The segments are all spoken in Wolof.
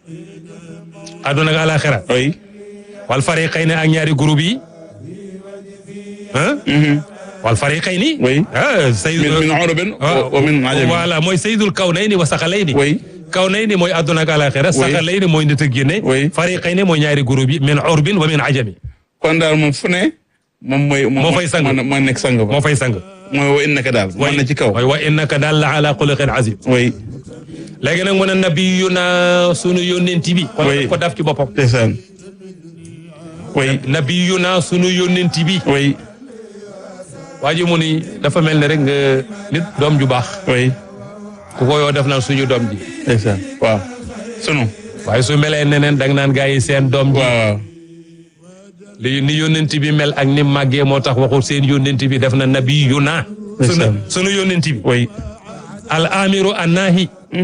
àdduna ak alaxira oui. wal fariqayni ak ñaari groupe yi ah wal fariqayni Oui. ah sayyid min min urubin wa wa min ajami. voilà mooy sayyidul kawnayni wa saqalayni Oui. kawnayni mooy àdduna ak alaxira Oui. saqalayni mooy nit ak jinne Oui. fariqayni mooy ñaari groupe yi min urbin wa min ajami kon daal moom fu ne. moom mooy. Moo fay sang. moo moo nekk sang ba. moo fay sang mooy wa innaka daal. moo ne ci kaw. mooy wa innaka daal la ala xuluqin azim oui. léegi nag mu ne nabiyuna sunu yónnenti bi kon Oui. ko daf ci boppam ndeysaan. oui. nabiyuna sunu yónnenti bi oui. waa ji mu ni dafa mel ne rek nga nit doom ju baax oui. ku ko yoo def naan suñu doom ji ndeysaan. waaw. sunu. waaye su melee neneen dang naan gaa yi seen doom ji waaw waaw. li ni yónnenti bi mel ak ni màggee moo tax waxul seen yónnenti bi def na nabiyuna sunu Ndeysaan. sunu yónnenti bi oui. al amiru an naahi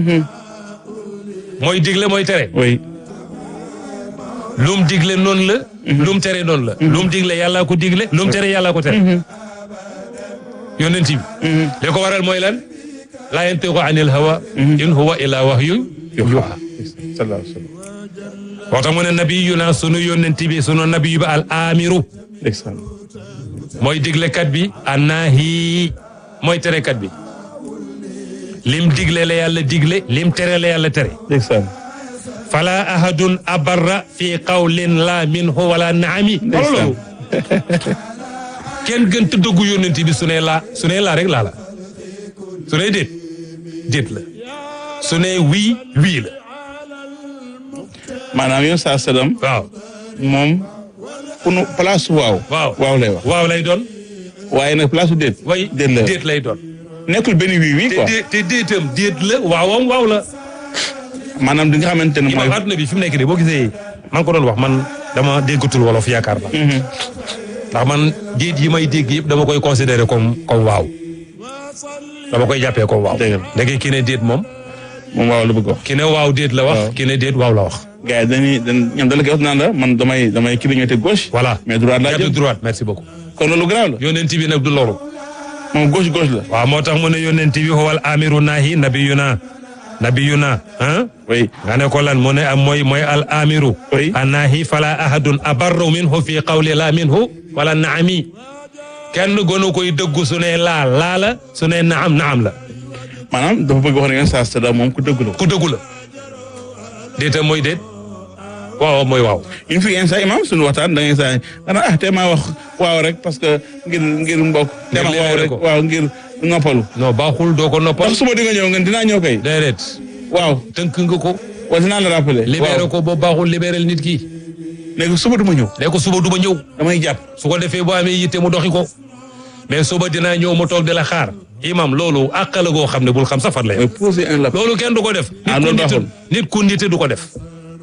mooy digle mooy tere oui. lum digle noonu la lum tere noonu la lum digle yàllaa ko digle lum tere yàllaa ko tere yónnent bi li ko waral mooy lan laa yantiqu anil hawa in huwa illa wahyu yuha sallallahu alayhi wa sallam. moo tax mu ne nabiyuna sunu yónnent bi sunu nabiyu ba al amiru ndeysaan. mooy diglekat bi annaahi mooy terekat bi lim digle la yàlla digle lim tere la yàlla tere ndeysaan. fala ahadun abarra fi qawlin la minhu wala naami Ndeysaan. kenn gën te dëggu yónnent bi su ne laa su ne laa rek laa la su ne déet déet la su ne wii wii la maanaam yow saa sadam waaw moom pour nu place waaw. waaw waaw lay wax. waaw lay doon waaye nag place su déet. way déet la déet lay doon nekkul benn wii wii te quoi. dé- te déetam déet la waawam waaw la maanaam di nga xamante ne mooy. imam adduna bi fi mu nekk nii boo gisee man ko doon wax man dama déggatul wolof yaakaar na ndax man déet yi may dégg yëpp dama koy considérer comme comme waaw dama koy jàppee comme waaw Dëgg la. ndeke ki ne déet moom moom waaw la bëgg wax. ki ne waaw déet la wax Waaw. ki ne déet waaw la wax gars yi dañuy dañ ñoom da la koy wax naan la man damay damay clignoter gauche. voilà mais droite laa jàpp jël droite merci beaucoup kon loolu garaaw la. yonent bi nag du loolu moom gauche gauche la. waaw moo tax mu ne yonent bi huwal amiru nahi nabiyuna nabiyuna ah oui. nga ne ko lan mu ne am mooy mooy al amiru Oui. annahi fala ahadun abarru minhu fi qawli la minhu wala naami kenn gënu koy dëggu su ne laa laa la su ne naam naam la maanaam dafa bëgg wax ne ngeen saa sadam moom ku dëgg la. ku dëggu la déeta mooy déet waaw mooy waaw une fi yenn saa imam suñu waxtaan da ngay saa xanaa ah te maa wax waaw rek parce que ngir ngir mbokk. te ma Ngir waaw libéré rek ko. waaw ngir noppalu. non baaxul doo ko noppal ndax suba di nga ñëw ngeen dinaa ñëw kay. déedéet waaw tënk nga ko wala dinaa la rappeler. libéré waaw ko boo baaxul libéral nit ki léegi suba du ma ñëw. ne ko suba du ma ñëw damay jàpp. su ko defee boo amee yitte mu doxi ko mais suba dinaa ñëw mu toog di la xaar imam loolu àq la goo xam ne bul xam safar lay mooy poser un lapin. loolu kenn du ko def Ah, nit ku loolu nite baaxul. nit ku nite du ko def